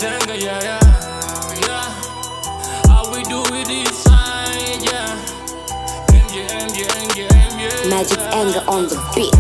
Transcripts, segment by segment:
Tenga, yeah, yeah, yeah. How we do it this side, yeah. MJ, MJ, MJ, MJ. Magic anger on the beat.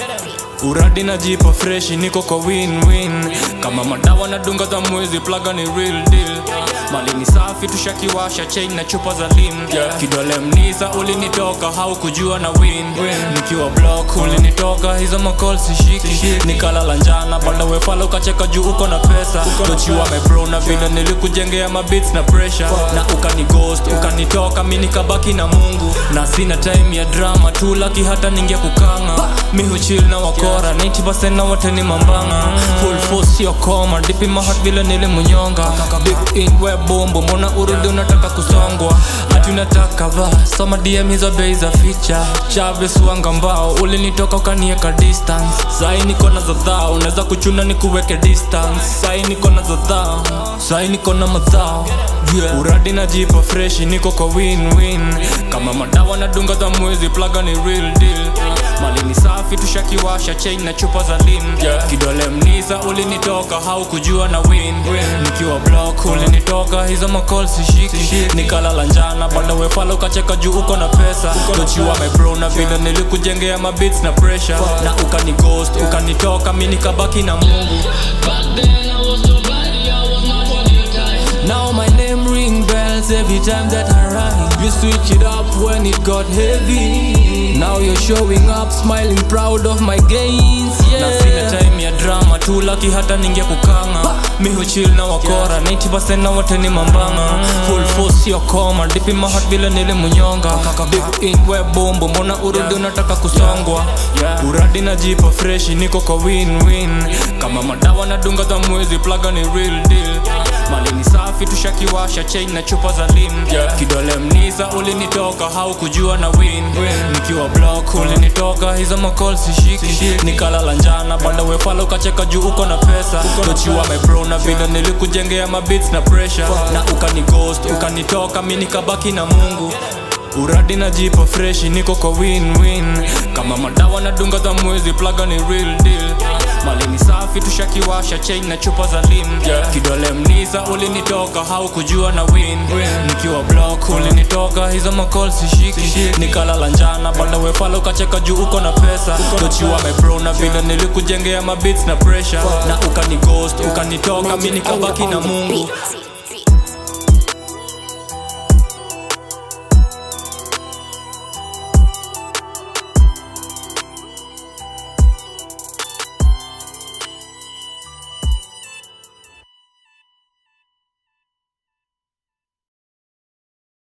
uradi najipa freshi niko kwa win-win kama madawa na dunga za mwezi plaga ni real deal mali ni safi tushakiwasha chain na chupa za lim kidole mnisa ulinitoka haukujua na win nikiwa block ulinitoka hizo makol sishiki nikalala njana banda wefala ukacheka juu uko na pesa tochiwa mebro na vile nilikujengea mabits na pressure na ukani ghost ukanitoka mi nikabaki na mungu na sina time ya drama tu laki hata ningia kukanga mi huchil na wakora 90% na wote ni mambanga full force sio koma dipi mahat vile nilimunyonga deep in we bombo mbona urudi unataka kusongwa hati unataka va soma dm hizo bei za ficha chaves wanga mbao ulinitoka ukanieka distance sai niko na zadhao unaweza kuchuna ni kuweke distance sai niko na zadhao sai niko na madhao yeah. uradi najipa freshi niko kwa win-win kama madawa na dunga za mwezi plaga ni real deal mali ni safi tushakiwasha chain na chupa za lim kidole mnisa ulinitoka haukujua na win nikiwa block ulinitoka hizo makol sishiki nikalala njana banda wefala ukacheka juu uko na pesa tochiwa mebro na vile nilikujengea mabits na pressure na ukani ghost ukanitoka mi nikabaki na mungu Back then I was nobody, I was not worth your time. Now my name ring bells every time that I rhyme. You switch it up when it got heavy. Now you're showing up, smiling proud of my gains. Yeah. Na sina time ya drama tu laki hata ningia kukanga. Mi huchill na wakora 90% na wote ni mambanga. Full force sio koma, dipi mahat vile nilimunyonga. Deep in we bombo, mbona urudi unataka kusongwa? Uradi najipa freshi, niko kwa win-win. Kama madawa na dunga za mwezi, plaga ni real deal. Mali ni safi tushakiwasha chain na chupa za lim kidole mnisa ulinitoka haukujua na win nikiwa block ulinitoka hizo makol sishiki nikalala njana banda wefala ukacheka juu uko na pesa tochiwa mebro na vile nilikujengea mabits na pressure na ukani ghost ukanitoka mi nikabaki na mungu uradi najipa freshi niko kwa win-win kama madawa na dunga za mwezi plaga ni real deal mali ni safi tushakiwasha chain na chupa za lim kidole mnisa ulinitoka haukujua na win nikiwa block ulinitoka hizo makol sishiki nikalala njana banda wefala ukacheka juu uko na pesa tochiwa mebro na vile nilikujengea mabits na pressure na ukani ghost ukanitoka mi Magic nikabaki anger na on the mungu beat.